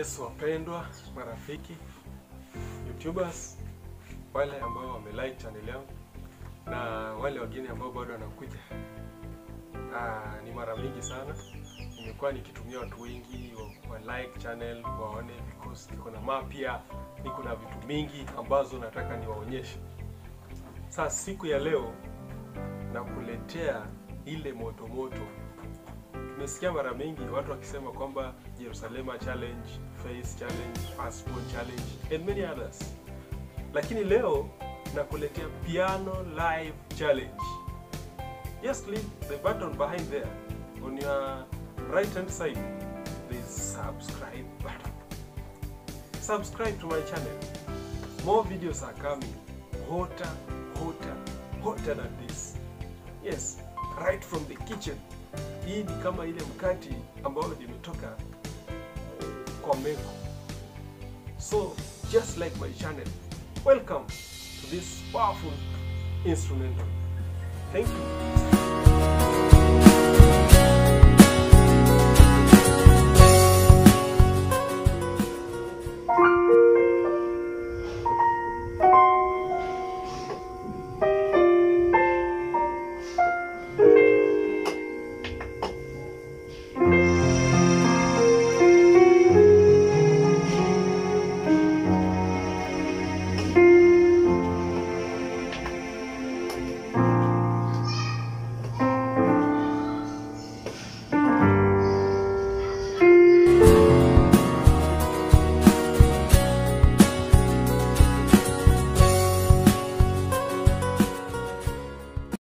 Yes, wapendwa marafiki YouTubers, wale ambao wamelike channel yangu na wale wageni ambao bado wanakuja. Ah, ni mara mingi sana nimekuwa nikitumia watu wengi wa, wa like channel waone, because niko na mapya, niko na vitu mingi ambazo nataka niwaonyeshe. Sasa siku ya leo nakuletea ile moto moto Tumesikia mara mingi watu wakisema kwamba Jerusalema challenge, face challenge, passport challenge and many others, lakini leo nakuletea piano live challenge. Just click the button behind there on your right hand side, there is subscribe button. Subscribe to my channel. More videos are coming, hotter, hotter, hotter than this. Yes, right from the kitchen. Hii ni kama ile mkati ambayo imetoka kwa meko. So just like my channel, welcome to this powerful instrumental. Thank you.